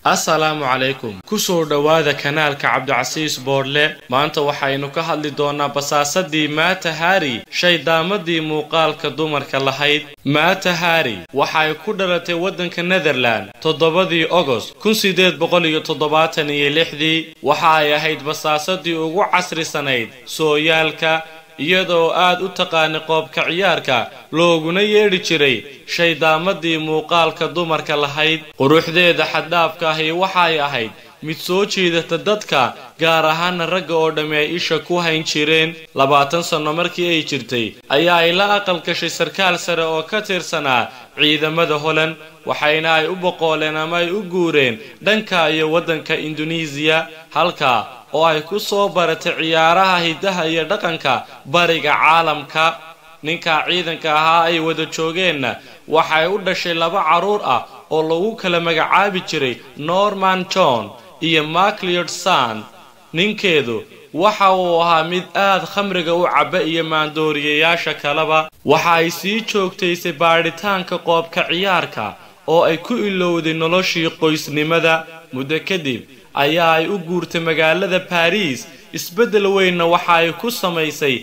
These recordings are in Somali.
assalaamu calaykum kusoo dhowaada kanaalka cabdicasiis boodhle maanta waxaynu ka hadli doonaa basaasadii maata hari shaydaamadii muuqaalka dumarka lahayd maata hari waxay ku dhalatay waddanka netherland toddobadii ogost kun sideed boqol iyo toddobaatan iyo lixdii waxa ay ahayd basaasadii ugu casrisanayd sooyaalka iyadoo aad u taqaanay qoobka ciyaarka looguna yeedhi jiray shaydaamadii muuqaalka dumarka lahayd quruxdeeda xaddhaafka ahi waxay ahayd mid soo jiidata dadka gaar ahaana ragga oo dhammi ay isha ku hayn jireen labaatan sanno markii ay jirtay ayaa ay la aqal gashay sarkaal sare oo ka tirsanaa ciidamada holand waxayna ay u boqooleen ama ay u guureen dhanka iyo waddanka induneisiya halka oo ay ku soo baratay ciyaaraha hiddaha iyo dhaqanka bariga caalamka ninka ciidanka ahaa ay wada joogeenna waxay u dhashay laba carruur ah oo lagu kala magacaabi jiray norman john iyo macleod san ninkeedu waxa uu ahaa mid aad khamriga u cabba iyo maandooriyayaasha kaleba waxa ay sii joogtaysay baadhitaanka qoobka ciyaarka oo ay ku ilowday noloshii qoysnimada muddo kadib ayaa ay u guurtay magaalada baariis isbeddel weynna waxa ay ku samaysay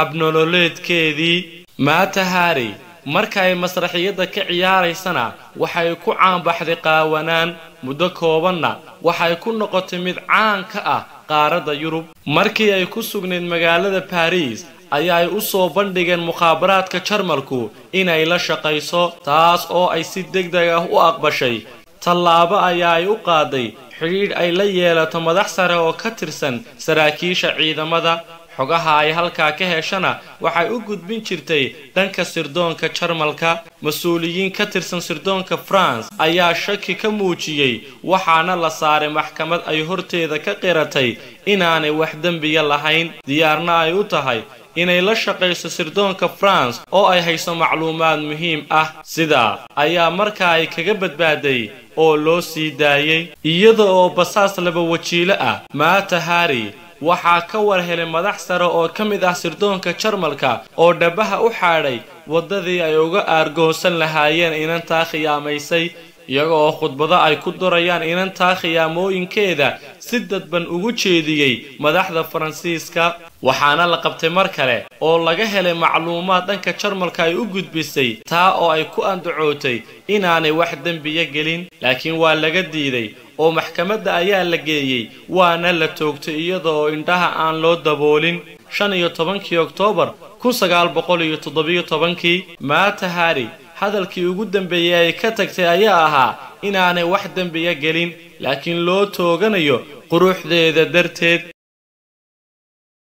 habnololeedkeedii maata hari marka ay masraxiyadda ka ciyaaraysana waxay ku caanbaxday qaawanaan muddo koobanna waxay ku noqotay mid caan ka ah qaaradda yurub markii ay ku sugnayd magaalada baariis ayaa ay u soo bandhigeen mukhaabaraadka jarmalku inay la shaqayso taas oo ay si degdeg ah u aqbashay tallaabo ayaa ay u qaaday xidhiidh ay la yeelato madax sare oo ka tirsan saraakiisha ciidamada xogaha ay halkaa ka heshana waxay u gudbin jirtay dhanka sirdoonka jarmalka mas-uuliyiin ka tirsan sirdoonka france ayaa shaki ka muujiyey waxaana la saaray maxkamad ay horteeda ka qiratay inaanay wax dembiya lahayn diyaarna ay u tahay inay la shaqayso sirdoonka france oo ay hayso macluumaad muhiim ah sidaa ayaa markaa ay kaga badbaaday oo loo sii daayey iyada oo basaas laba wajiilo ah maata hari waxaa ka war helay madax sare oo ka mid ah sirdoonka jarmalka oo dhabaha u xaadhay waddadii ay uga aargoonsan lahaayeen inantaa khiyaamaysay iyaga oo khudbado ay ku durayaan inantaa khiyaamooyinkeeda si dadban ugu jeediyey madaxda faransiiska waxaana la qabtay mar kale oo laga helay macluumaad dhanka jarmalka ay u gudbisay taa oo ay ku andacootay inaanay wax dembiya gelin laakiin waa laga diiday oo maxkamadda ayaa la geeyey waana la toogtay iyada oo indhaha aan loo daboolin shan iyo tobankii oktoobar kun sagaal boqol iyo toddobiyo tobankii maata hari hadalkii ugu dambeeyey ay ka tagtay ayaa ahaa inaanay wax dembiya gelin laakiin loo tooganayo quruxdeeda darteed